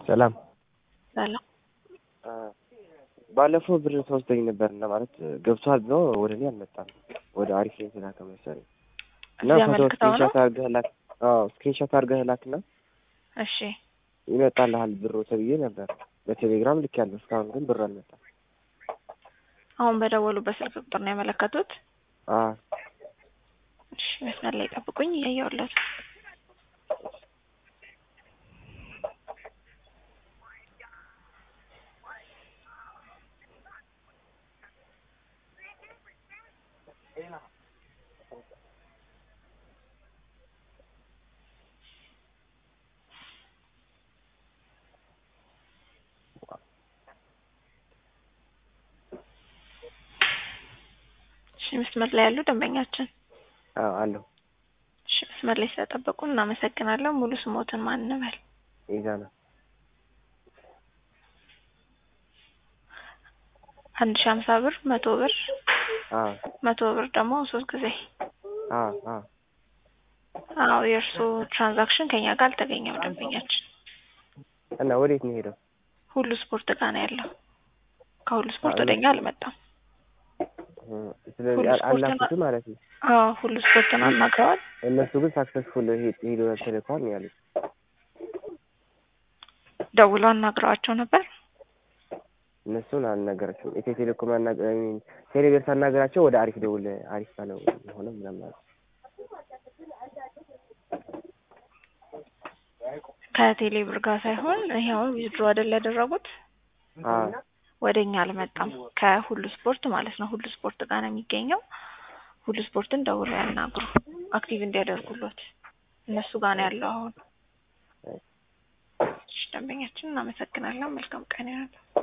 ሰላም ሰላም ባለፈው ብር ተወስደኝ ነበር እና ማለት ገብቷል ብሎ ወደ እኔ አልመጣም። ወደ አሪፍ ላይ ተላከ መሰለኝ እና እዚህ ፎቶ አመልክተው ነው? ስክሪንሾት አድርገህ ላክ። አዎ ስክሪንሾት አድርገህ ላክና እሺ ይመጣልሃል ብሩ ተብዬ ነበር። በቴሌግራም ልክ ያለው እስካሁን ግን ብር አልመጣም። አሁን በደወሉበት ስልክ ቁጥር ነው ያመለከቱት? አዎ እሺ መስመር ላይ ጠብቁኝ፣ እያየሁለት ነው። እሺ መስመር ላይ ያሉ ደንበኛችን አዎ አለሁ። እሺ መስመር ላይ ስለጠበቁ እናመሰግናለን። ሙሉ ስሞትን ማን እንበል? ኢዛና አንድ ሺህ ሀምሳ ብር፣ መቶ ብር፣ አዎ መቶ ብር ደግሞ ሶስት ጊዜ። አዎ አዎ አዎ የእርስዎ ትራንዛክሽን ከኛ ጋር አልተገኘም ደንበኛችን። እና ወዴት ነው ሄደው? ሁሉ ስፖርት ጋር ነው ያለው። ከሁሉ ስፖርት ወደኛ አልመጣም። ስለዚህ ሁሉ አል- ስፖርት አላኩትም ማለት ነው። አዎ ሁሉ ስፖርትን አናግረዋል። እነሱ ግን ሳክሰስፉል ሄዶ ተልኳል ነው ያሉት። ደውለው አናግረዋቸው ነበር። እነሱን አልነገራቸውም። ኢትዮ ቴሌኮም አናገ- አይ ሚን ቴሌብር ሳናገራቸው ወደ አሪፍ ደውል አሪፍ ባለው የሆነ ምናምን አሉ። ከቴሌ ብር ጋር ሳይሆን ይሄ አሁን ዊዝድሮ አይደል ያደረጉት አዎ ወደ እኛ አልመጣም። ከሁሉ ስፖርት ማለት ነው። ሁሉ ስፖርት ጋር ነው የሚገኘው። ሁሉ ስፖርትን ደውለው ያናግሩ አክቲቭ እንዲያደርጉሎት እነሱ ጋር ነው ያለው አሁን። እሺ ደንበኛችን እናመሰግናለን። መልካም ቀን ይሆናል።